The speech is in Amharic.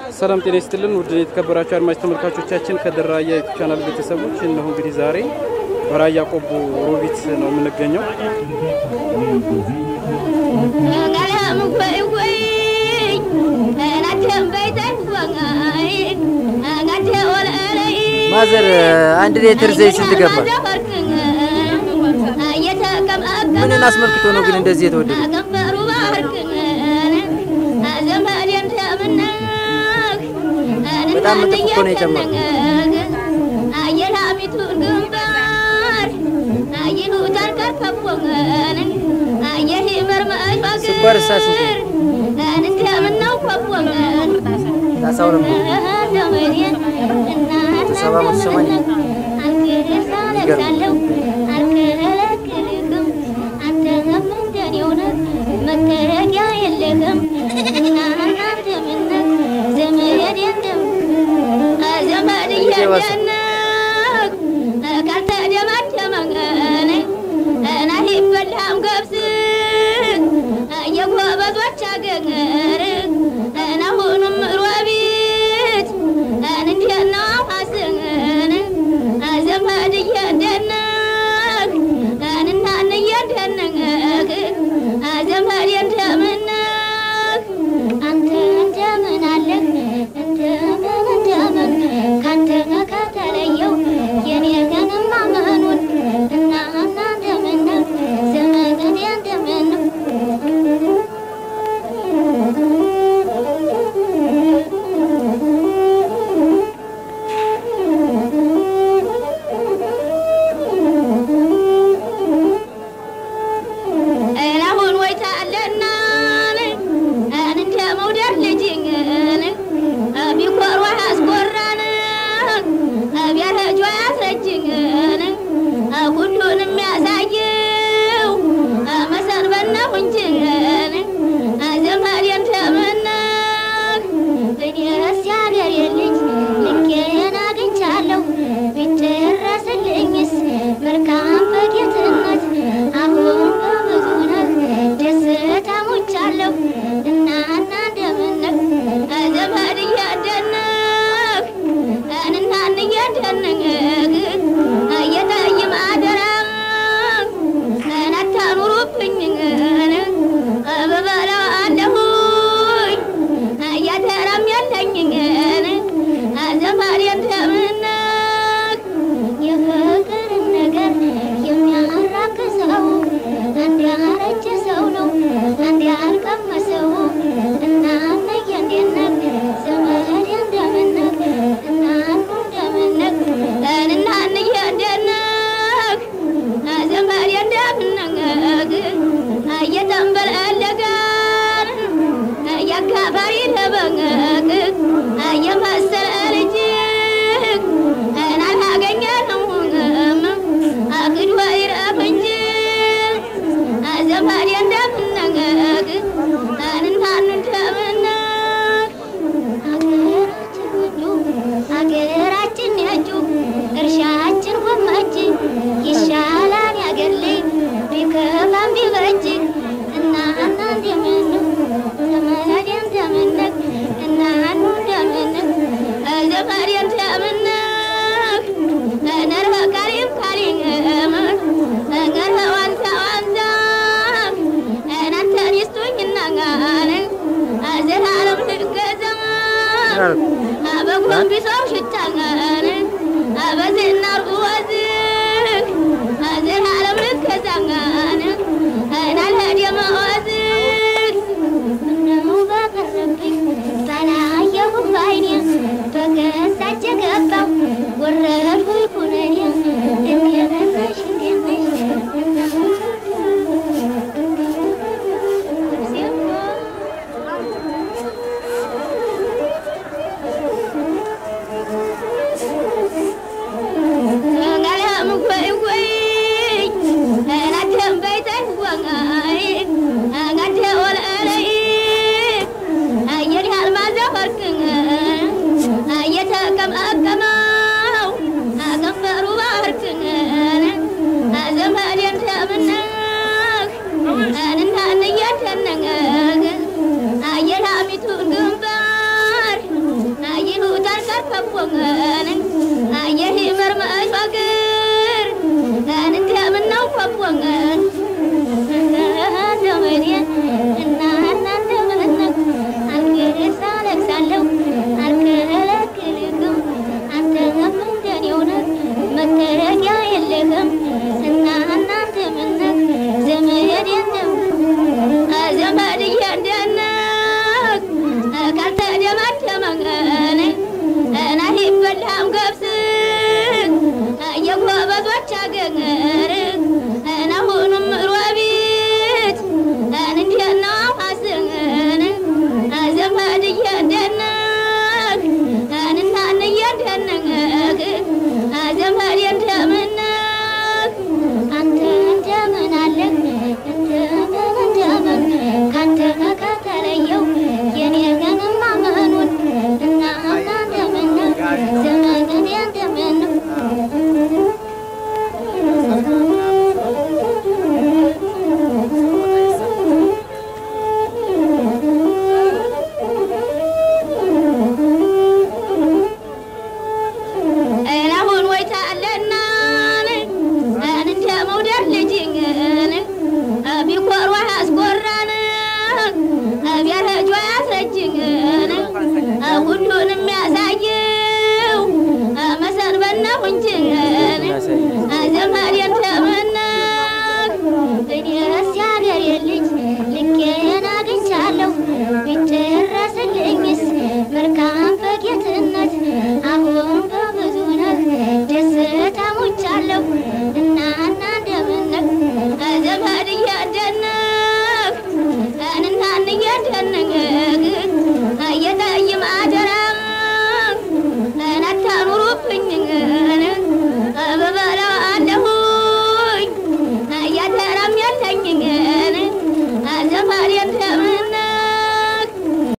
ሰላም ጤና ይስጥልን ውድ የተከበራችሁ አድማጭ ተመልካቾቻችን ከደራያ ዩቱብ ቻናል ቤተሰቦች እነሆ እንግዲህ ዛሬ በራያ ቆቦ ሮቢት ነው የምንገኘው። ማዘር አንድ ሌትር ዘይት ስንት ገባ? ምንን አስመልክቶ ነው ግን እንደዚህ የተወደደ? በጣም ምጥፍ እኮ ነው የጨመረው። ስኳር እሳ ስንት ነው? ጣሳው ነው ሰባ መቶ ሰማንያ የጎበዞች አገር አሁንም ሮቢት እንዴት ነው ሐሰን ዘመድ እየደነቅ እናን እየደነቅ ዘመድ እንደምነቅ አንተ እንደምን አለህ እንደምን እንደምን ካንተ ከተለየው የኔ ገንማ መኑን እና እና እንደምን ዘመድ እንደምን አሁን ወይታ አለና እንደ መውደድ ልጅን ቢኮሯ ያስኮራን ቢያረጇ ያስረጅን ሁሉንም ያሳየው መሰንበት ነው እንጂ ዘመድ እንደምነህ እኔስ ያገሬ ልጅ ልኬን አግኝቻለሁ ቢደረስልኝስ መልካም በጌትነት አሁን በብዙ ነህ ደስታ ሞቻለሁ እናና እንደምነህ ዘመድ እያደነህ እናን እያደነህ እየጠይም አደራ አታኑሩብኝ በበላው አለሁኝ እያደራም የለኝ ዘመድ እንደምነህ የፍቅርን ነገር የሚያራክሰው አንድ ያረጀ ሰው ነው አንድ ያልቀመሰው እናነየ እንዴነህ ዘመድ እንደምነህ እናኑ እንደምነህ እናንየ እንደነህ ዘመድ እንደምነህ እየተንበለለጋን የአካባሪ ለበንቅ የመሰለ ልጅ አላገኘነውም አግድ ወይረፍ እንጂ ዘመድ እንደምነግ እንናኑ እንደምነግ አገራችን ወንዱ አገራችን ያጁ እርሻችን ጎመጅ ይሻላል ያገር ልጅ ቢከፋም ቢበጅ እናና እንደምን ዘመድ እንደምነግ እናኑ እንደምነግ ዘመድ እንደምነግ ነርበ ቀሪም ቀሪም ነርበ ዋንዛ ዋንዛ እናንተን ይስጡኝና ዘላለም ልገዛ በጎንቢሶው ሽታን በዝናር ወዝግ ዘላለም ልገዛን ናልሄድ ምነው በቀረብኝ ባላየሁ ባይኔ በገዛች ገባው ወረድኩኝ ኩነኔ እንዴት ነሽ እንዴት እየተቀመቀመው ናት ይበላም ገብስ